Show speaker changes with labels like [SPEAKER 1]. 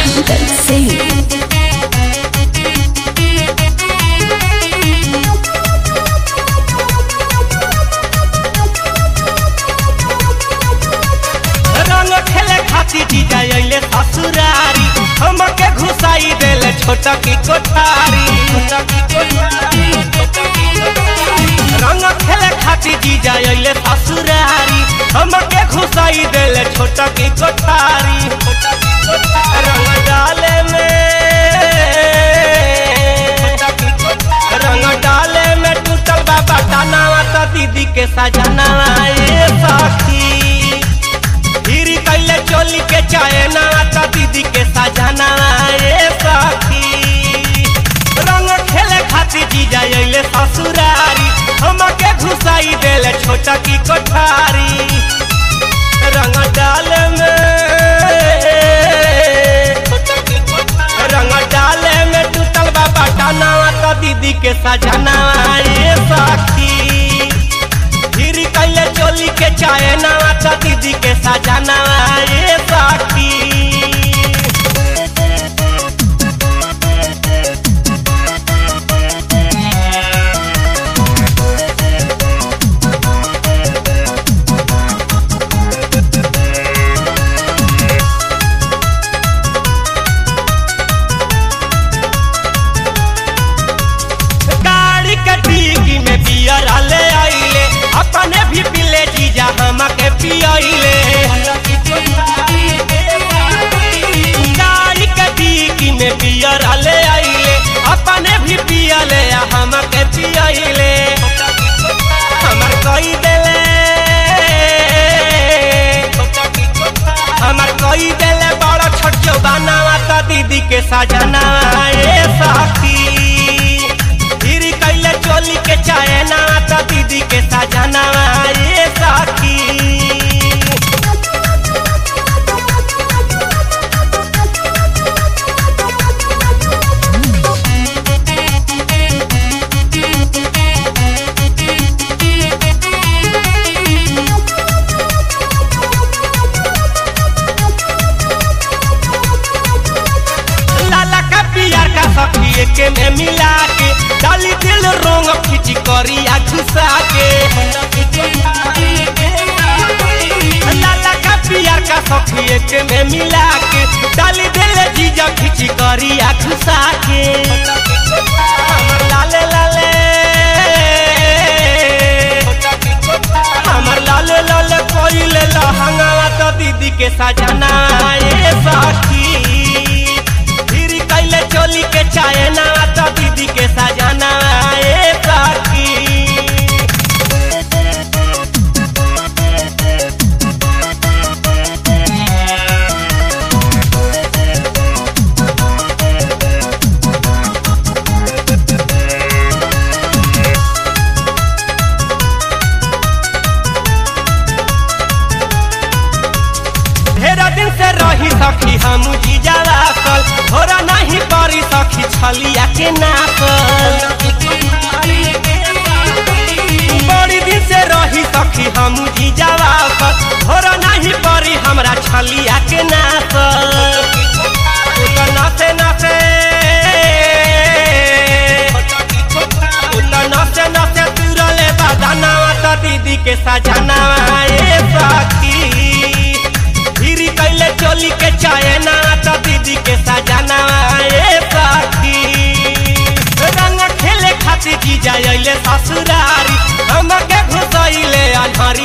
[SPEAKER 1] Kundan Singh.
[SPEAKER 2] रंग खेले खातिर जीजा अइले ससुरारी हमके घुसाई देले छोटा की कोठारी रंग खेले खातिर जीजा अइले ससुरारी हमके घुसाई देले छोटा की कोठारी रंग डाले में रंग डाले में टूटल बाबा टानावा त दीदी के सजनावा ए सखी हीरी कैले चोली के चाहे ना त दीदी के सजना रे सखी रंग खेले खातिर जीजा अइले ससुरारी हमके घुसाई देले छोटा की कोठारी रंग डाल में रंग डाले में टूटल बाबा टानावा त दीदी के सजना रे सखी फिर कैले चोली के चाहे नवा त दीदी के सजाना ये साथी गाड़ी के डिग्गी में बियर ले आइले अपने भी पिले जीजा हमके पियले गाड़ी के डिग्गी में बियर ले आइले अपने भी पियले आ हमके पियले हमर कई देले हमर कई देले बड़ा छोट जो बनावा त दीदी के सजना ए सखी फिर कैले चोली के चाहे ना त दीदी के सजना ये साथी लाला का पियर का सखी के में मिला के डाली दिल रोंग खिची करिया घुसा के लाला का पियर का सखी के में मिला के डाली दिल जीजा खिची करिया घुसा के हमर लाले लाले हमर लाले लाले कोइले लहंगावा तो दीदी के सजना ए सखी फिर कैले चोली के चाहे ना तो दीदी के सजना ए सखी ढेरा दिन से रही सखी हम जीजा रासल थोड़ा नहीं करी सखी छलिया के नासल बड़ी दिन से रही सखी हम जीजा रासल थोड़ा नहीं करी हमरा छलिया के नासल तू तो नाचे नाचे तू तो नाचे नाचे तुरले बजाना तो दीदी के सजाना ए सखी फिर कैले चोली के चाहे ना तो दीदी के सजाना ए सखी रंग खेले खातिर जीजा अइले ससुरारी हमके घुसैले अनहरी